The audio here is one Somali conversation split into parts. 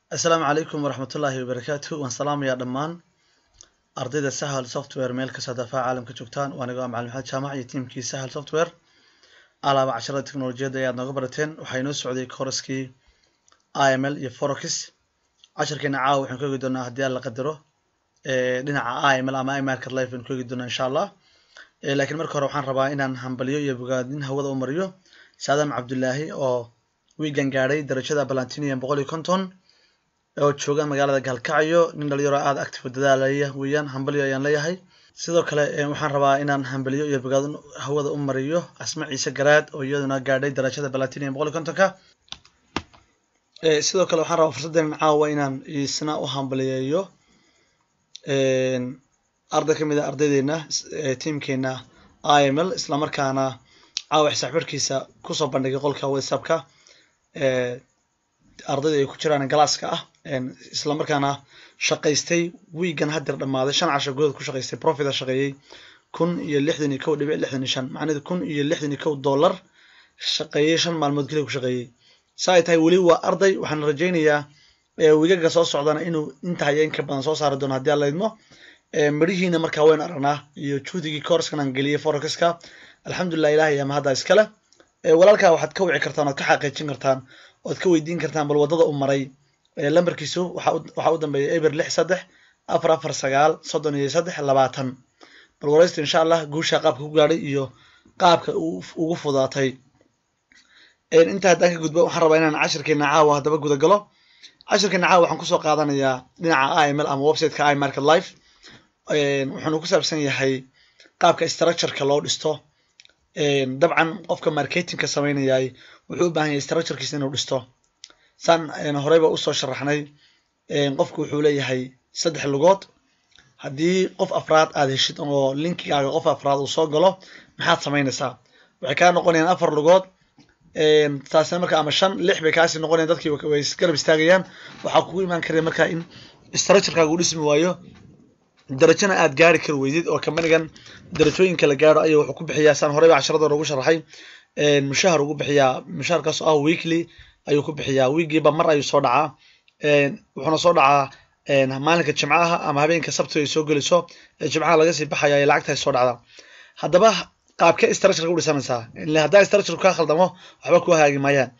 assalaamu calaykum waraxmatullaahi wabarakaatu waan salaamayaa dhammaan ardayda sahal software meel kastoo dafaaca caalamka joogtaan waa anigo macalin maxamed jaamac iyo tiimkii sahal software alaaba casharada teknolojiyadda ayaad nooga barateen waxaa inoo socday kooraskii iml iyo forox casharkeena caawa waxaan ku eegi doonaa haddii aan la qadaro dhinaca iml ama imarket life aan ku eegi doonaa insha allah laakiin marka hore waxaan rabaa inaan hambaliyo iyo bogaadin hawada u mariyo saadam cabdullaahi oo wiigan gaadhay darajada balantinian boqol iyo konton oo jooga magaalada gaalkacyo nin dhalinyaro aada active dadaalaya weeyaan hambaliyo ayaan leeyahay sidoo kale waxaan rabaa inaan hambaliyo iyo bogaadin hawada u mariyo asma ciise garaad oo iyaduna gaadhay darajada balantinian boqol iyo kontonka sidoo kale waxaan rabaa fursaddan caawa inaan isna u hambaliyeeyo arday ka mid a ardaydeena tiamkeena iml islamarkaana caawa xisaabxirkiisa kusoo bandhigay qolka whatsappka ardayda ay ku jiraan galaaska ah islamarkaana shaqaystay wiigan hadeer dhammaaday shan casho gudahood ku shaqaystay profita shaqeeyey kun iyo lixdan iyo kow dhibic lixdan iyo shan macnaheedu kun iyo lixdan iyo kow dollar shaqeeyey shan maalmood keliya ku shaqeeyey sa ay tahay weli waa arday waxaan rajaynayaa wiigaga soo socdana inuu intaa iyo inka badan soo saari doono haddii aan la idmo midhihiina markaa waynu aragnaa iyo juhdigii koorskan aan geliyey forexiska alxamdulilah ilahay ama hadda iskale walaalkaa waxaad ka wici kartaan oad ka xaqiijin kartaan oad ka weydiin kartaan bal waddada u maray lambarkiisu waxaa u dambeeya eber lix saddex afar afar sagaal soddon iyo saddex labaatan bal waraysta insha allah guusha qaabka ku gaadhay iyo qaabka ugu fudaatay intaa haddaan ka gudbo waxaan rabaa inaan cashirkeena caawa haddaba guda galo cashirkeena caawa waxaan kusoo qaadanayaa dhinaca iml ama websiteka imarket life wuxuuna ku saabsan yahay qaabka structureka loo dhisto dabcan qofka marketingka sameynayay wuxuu u baahan yahay structurekiisa inuu dhisto saan horeyba usoo sharaxnay qofku wuxuu leeyahay saddex lugood haddii qof afraad aad heshid oo linkigaaga qof afraad uu soo galo maxaad samaynaysaa waxay kaa noqonayaan afar lugood taasina marka ama shan lix bay kaasi noqonayan dadkii way garab istaagayaan waxaa kugu imaan karaya marka in structurekaaga u dhismi waayo darajana aad gaari kari weydid oo kambanigan darajooyinka la gaaro ayuu wuxuu ku bixiyaa saan horeyba casharadooda ugu sharaxay mushahar ugu bixiyaa mushaharkaas oo ah weekly ayuu ku bixiyaa wiigiiba mar ayuu soo dhacaa wuxuuna soo dhacaa maalinka jimcaha ama habeenka sabtiga ay soo geliso ee jimcaha laga sii baxaya ee lacagta ay soo dhacda haddaba qaabke structureka u dhisanaysaa ile haddaa structure kaa khaldamo waxba ku hagaagi maayaan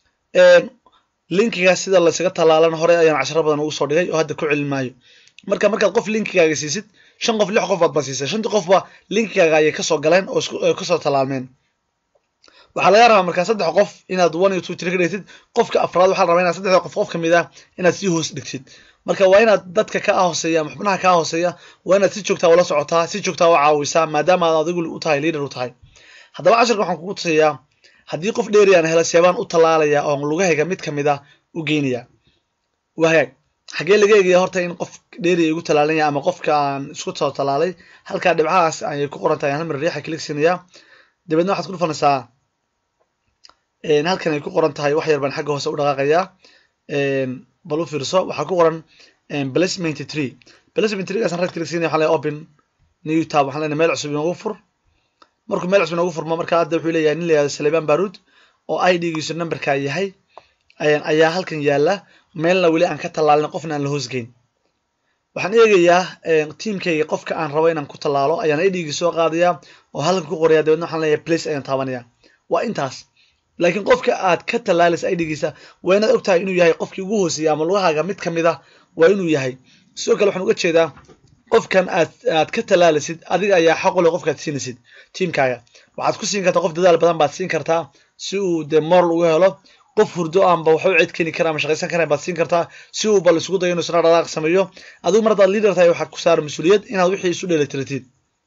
linkiga sida laysaga tallaalan hore ayaan casharo badan ugu soo dhigay oo hadda ku celin maayo marka markaad qof linkigaaga siisid shan qof lix qof baad ba siisay shantii qofba linkigaaga ayay kasoo galeen oo kasoo tallaalmeen waxaa laga rabaa markaa saddex qof inaad one iyo two three ka dhigtid qofka afraad waxaa la rabaa inaad saddexda qof qof kamid ah inaad sii hoos dhigtid marka waa inaad dadka kaa hooseeya ama xubnaha kaa hooseeya waa inaad si joogtaa ula socotaa si joogtaa u caawisaa maadaama aad adigu u tahay leader u tahay haddaba casharka waxaan kugu tusayaa haddii qof dheeri aan hela seebaan u tallaalaya oon lugahayga mid kamid ah u geynaya waa hagaag xagee laga eegaya horta in qof dheeri igu talaalanya ama qofka aan isku soo talaalay halkaa dhibcahaas ayay ku qoran tahay hal mar riixa klik siinaya dabeedna waxaad ku dhufanaysaa halkan ay ku qoran tahay wax yar baan xagga hoose u dhaqaaqayaa bal u fiirso waxaa ku qoran placement tree placement treegaasaan right klik siinaya waxaan leeyahay open new tab waxaan leenahay meel cusub inoogu fur markuu meel cusub inoogu furmo marka hadda wuxuu leeyahay nin la yihahdo saleban barud oo id-giisu numberkaa yahay ayaa halkan yaala meelna weli aan ka tallaalin qofna aan la hoosgeyn waxaan eegayaa tiamkayga qofka aan rabo inaan ku tallaalo ayaan idhigi soo qaadaya oo halkan ku qoraya dabeedna waxaan leeyahay place ayaan taabanaya waa intaas laakiin qofka aad ka tallaalaysa idhigiisa waa inaad og tahay inuu yahay qofkii ugu hooseeya ama lugahaaga mid kamid ah waa inuu yahay sidoo kale waxaan uga jeedaa qofkan aad aad ka tallaalaysid adiga ayaa xaq u leh qofkaad siinaysid tiamkaaga waxaad ku siin kartaa qof dadaal badan baad siin kartaa si uu dee moral uga helo qof hurdo aanba waxba u cid keni kara ama shaqaysan karayn baad siin kartaa si uu bal isugu dayo inuu isna dhaqaaq sameeyo adigu mar haddaad leader tahay waxaa ku saara mas-uuliyad inaad wixii isu dheelitiratid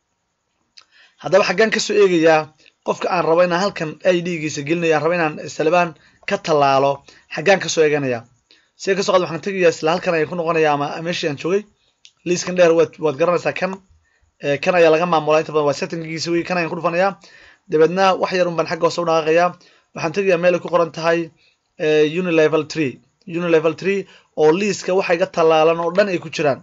haddaba xaggaan kasoo eegayaa qofka aan rabo inaan halkan idgiisa gelinaya aan rabo inaan salibaan ka tallaalo xaggaan kasoo eeganaya sida kasoo qaad waxaan tegayaa isla halkan ayaa ku noqonaya ama meeshii aan joogay liiskan dheer waad waad garanaysaa kan kan ayaa laga maamulaa inta badan waa settinggiisa wey kan ayaan ku dhufanayaa dabeedna wax yar un baan xagga hoose u dhaqaaqayaa waxaan tegayaa meel ay ku qoran tahay unilevel tree unilevel tree oo liiska waxa iga tallaalan oo dhan ay ku jiraan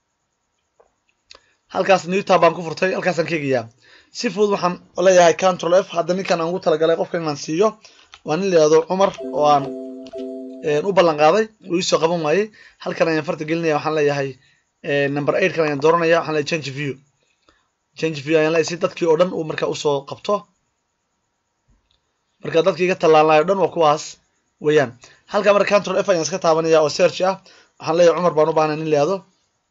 halkaas newtab baan ku furtay halkaasaan ka egayaa si fudud waxaan leeyahay control f hadda ninkan aan ugu talagalay qofka inaan siiyo waa nin la yihahdo cumar oo aan u ballan qaaday uu isoo qaban waayey halkan ayaan farta gelinaya waxaan leeyahay number eight kan ayaan dooranaya waxaan leeyahay change view change view ayaan leeyahay si dadkii oo dhan uu marka usoo qabto marka dadkii iga tallaalnayo o dhan waa kuwaas weeyaan halka marka control f ayaan iska taabanaya oo search ah waxaan leeyahay cumar baan u baahnay nin leado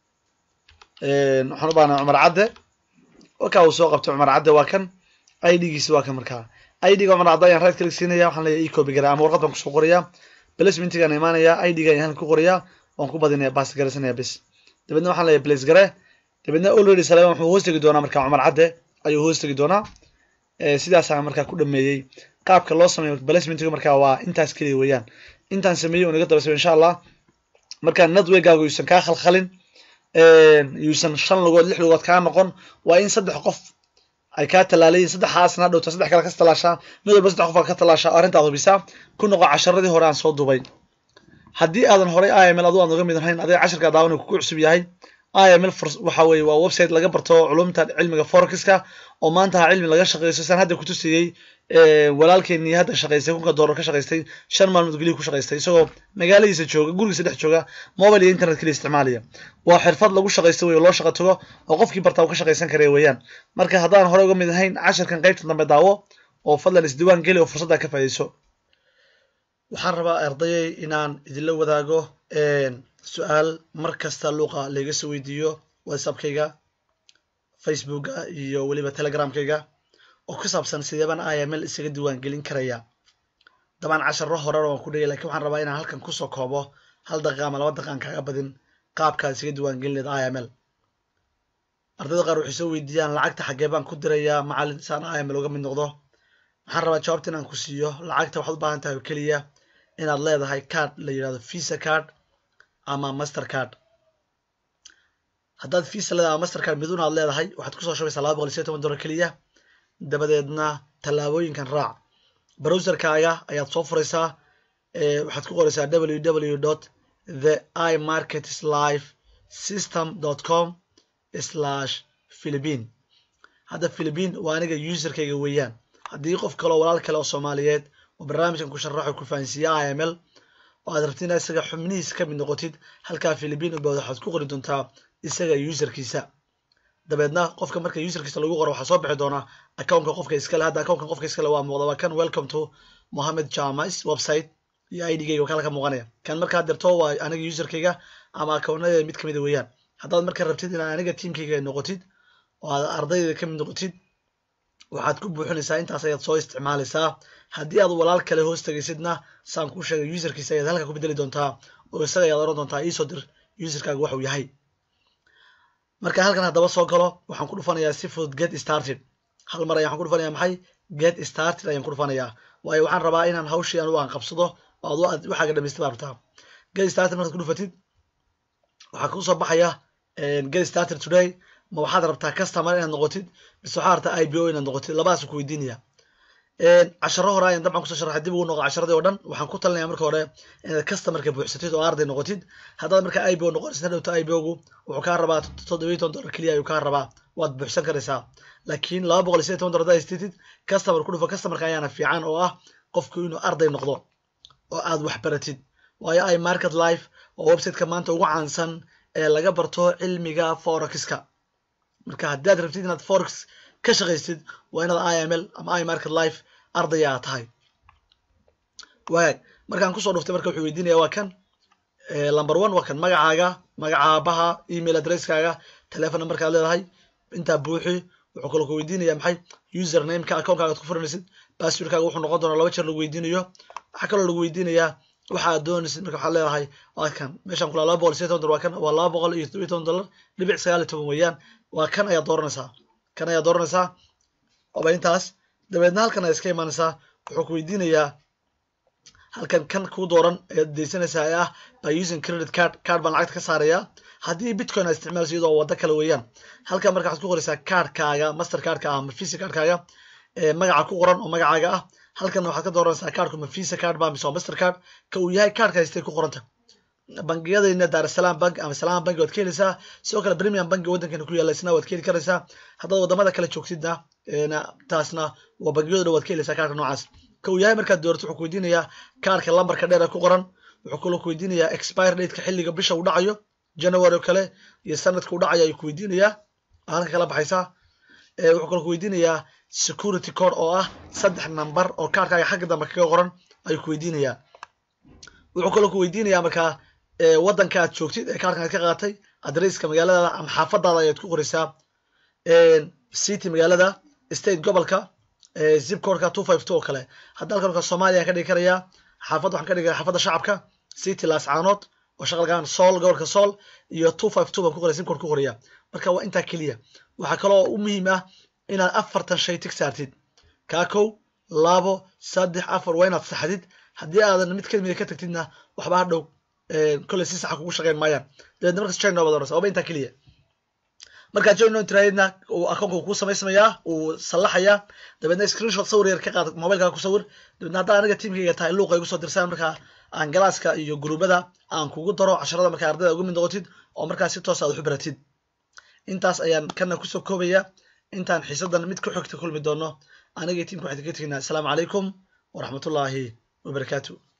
waxaan u baahnay cumar cadde wakaa uu soo qabtay cumar cadde waa kan idgiisi waa kan markaa idga cumar cadde ayaan right click siinaya waxaan leeyahay e copy gara ama warqad baan kusoo qorayaa placementigaan imaanaya idga ayaan halka ku qorayaa waan ku badinaya bas garaysanaya bis dabeedna waxaan leeyahay place gare dabeedna already saleeman wuxuu hoos tegi doonaa markaa cumar cadde ayuu hoos tegi doonaa sidaasaan markaa ku dhameeyey qaabka loo sameeyo placementiga markaa waa intaas keliya weeyaan intaan sameeyey oo naga daba samey insha allah markaa networkaagu yuusan kaa khalkhalin yuusan shan lugood lix lugood kaa noqon waa in saddex qof ay kaa tallaalayiin saddexaasna dhowta saddex kale ka tallaashaa mid walba saddex qof ka tallaashaa arrintaad hubisaa ku noqo casharadii hore aan soo dubay haddii aadan horay iml adu aan uga mid ahayn adiga casharka daawan kugu cusub yahay iml waxa weye waa website laga barto culumta cilmiga forexiska oo maanta ha cilmi laga shaqeysto saan hadda kutusiyey walaalkeenii hadda shaqaystay kunka doolar ka shaqaystay shan maalmood gelihi ku shaqaystay isagoo magaaladiisa jooga gurigiisa dhex jooga mobile iyo internet keliya isticmaalaya waa xirfad lagu shaqaysto wey loo shaqa tago oo qofkii bartaa uu ka shaqaysan karaya weeyaan marka haddaan hore uga mid ahayn casharkan qaybta dambe daawo oo fadlan isdiwaan geli oo fursadda ka faa'iidayso waxaan rabaa ardayay inaan idinla wadaago su-aal mar kasta luuqa layga soo weydiiyo whatsappkayga facebooka iyo weliba telegramkayga oo ku saabsan sideebaan iml isaga diiwaan gelin karaya dabaan casharo horena waan ku dhigay lakin waxaan rabaa inaan halkan kusoo koobo hal daqiiqa ama laba daqiiqan kaaga badin qaabkaad isaga diiwaan gelin leed iml ardayda qaar waxay soo weydiiyaan lacagta xaggee baan ku dirayaa macallin saan iml uga mid noqdo waxaan rabaa jawaabta inaan ku siiyo lacagta waxaad u baahan tahay oo keliya inaad leedahay card la yidhahdo visa card ama master card haddaad visa leedahay ama master card miduna aad leedahay waxaad kusoo shubaysaa laba boqol iyo siyo toban dollar keliya dabadeedna tallaabooyinkan raac browserkaaga ayaad soo furaysaa waxaad ku qoraysaa www dot the i markets life system dot com slash philippine hadda philippine waa aniga userkayga weeyaan haddii qof kale oo walaal kale oo soomaaliyeed oo barnaamijkan ku sharaxo ku fahansiiya iml oo aad rabti inaad isaga xubnihiisa ka mid noqotid halkaa philippine ubawd waxaad ku qori doontaa isaga userkiisa dabeedna qofka marka userkiisa lagu qoro waxaa soo bixi doonaa accountka qofka iskale hadda accountka qofka iskale waa muuqda waa kan welcome to mohamed jamis website iyo idgayga waa kan halka muuqanaya kan markaad dirto waa aniga userkayga ama accountnadeeda mid kamida weeyaan haddaad marka rabtid inaad aniga teamkayga noqotid oo aad ardaydeeda kamid noqotid waxaad ku buuxinaysaa intaas ayaad soo isticmaalaysaa haddii aad walaal kale hoos tegaysidna saan kuu sheegay userkiisa ayaad halka ku bedeli doontaa oo isaga ayaad oran doontaa iisoo dir userkaaga waxuu yahay marka halkan haddaba soo galo waxaan ku dhufanayaa si fudud get started hal mar ayaan waxaan ku dhufanayaa maxay get started ayaan ku dhufanayaa waayo waxaan rabaa inaan hawshii anugu aan qabsado oo ad waxaaga dhamaystay baa rabtaa get started markaad ku dhufatid waxaa kuu soo baxaya get started today ma waxaad rabtaa customer inaad noqotid mise waxaad rabtaa ibo inaad noqotid labadaas ku weydiinaya casharo hore ayaan dabcan kusoo sharaxay dib ugu noqo casharadii oo dhan waxaan ku talinaya marka hore inaad customerka buuxsatid oo arday noqotid haddaad marka ibo noqonaysid hadhowta ibogu wuxuu kaa rabaa toddobiyo toban dollar keliya ayuu kaa rabaa waad buuxsan karaysaa laakiin laba boqol iyo sideed toban dollar haddaad haysatid customer ku dhufo customerka ayaana fiican oo ah qofku inuu arday noqdo oo aad wax baratid waayo i market life oo websiteka maanta ugu caansan ee laga barto cilmiga forexka marka haddii aad rabtid inaad forex ka shaqaysid waa inaad iml ama i market life ardaya aad tahay waag markaan kusoo dhuftay marka wuxuu weydiinaya waa kan number one waa kan magacaaga magaca aabaha email addresskaaga telefon numberkaad leedahay intaa buuxi wuxuu kaloo ku weydiinaya maxay usernameka accountkaga ad ku furanaysid passwordkaaga wuxuu noqon doonaa laba jeer lagu weydiinayo waxaa kaloo lagu weydiinayaa waxa aad doonaysid marka waxaad leedahay waa kan meeshaan kula laba boqol iyo sideed toban dollar waa kan waa laba boqol iyo todobiyo toban dollar dhibic sagaal iyo toban weeyaan waa kan ayaad dooranaysaa kan ayaad dooranaysaa oba intaas dabeedna halkan ayaad iska imaanaysaa wuxuu ku weydiinayaa halkan kan kuu dooran ayaad deysanaysaa ee ah by using credit card card baan lacagta ka saarayaa haddii bitcoin aad isticmaalayso iyadoo waddo kale weeyaan halkan marka waxaad ku qoraysaa cardkaaga master cardka ah ama visa cardkaaga magaca ku qoran oo magacaaga ah halkanna waxaad ka dooranaysaa cardku ma visa card ba mise waa master card ka uu yahay cardka haystay ku qoranta bangiyadayna daarasalaam bank ama salaam banki waad ka helaysaa sidoo kale premium banki waddankeena ku yaalla isna waad ka heli karaysaa haddaad wadamada kale joogtidna taasna waa bangiyada dhan waad ka helaysaa kaarka noocaas ka uu yahay markaad doorato wuxuu ku weydiinayaa kaarka lambarka dheer ee ku qoran wuxuu kaloo ku weydiinayaa expire dateka xilliga bisha uu dhacayo january oo kale iyo sanadka uu dhacayo ayuu ku weydiinayaa halka kala baxaysaa wuxuu kaloo ku weydiinayaa security code oo ah saddex number oo kaarkaaga xagga dambe kaga qoran ayuu ku weydiinayaa wuxuu kaloo ku weydiinayaa markaa waddanka aad joogtid ee kaarkan aad ka qaatay adresska magaaladaada ama xaafadaada ayaad ku qoraysaa city magaalada state gobolka zip codeka two five two oo kale hadda halkan markaa soomaaliya ka dhigi karayaa xaafadda waxaan ka dhigaya xaafadda shacabka city laascaanood oo shaqalgaan sool gobolka sool iyo two five two baan ku qoraya zip code ku qoraya marka waa intaa keliya waxaa kaloo u muhiim ah inaad afartan shay tig saartid kaa kow labo saddex afar waa inaad saxdid haddii aadan mid kamida ka tagtidna waxba hadhow kolley si saxa kugu shaqeyn maayaan dabeedna markas join noobad orasa waaba intaa keliya markaa join no tiraadidna uu akoonka kuu samaysmayaa uu sallaxayaa dabeedna screenshot sawir yar ka qaad mobilkaaga ku sawir dabeedna haddaa aniga tiimkayga tahay luuqa igu soo dirsaan markaa aan galaaska iyo gruubada aan kugu daro casharada markaa ardayda uga mid noqotid oo markaa si toos aad waxu baratid intaas ayaan kana kusoo koobaya intaan xiisadan mid ku xogta kulmi doono aniga tiimka waxaan kaga teginaa asalaamu calaykum waraxmatullaahi wabarakaatu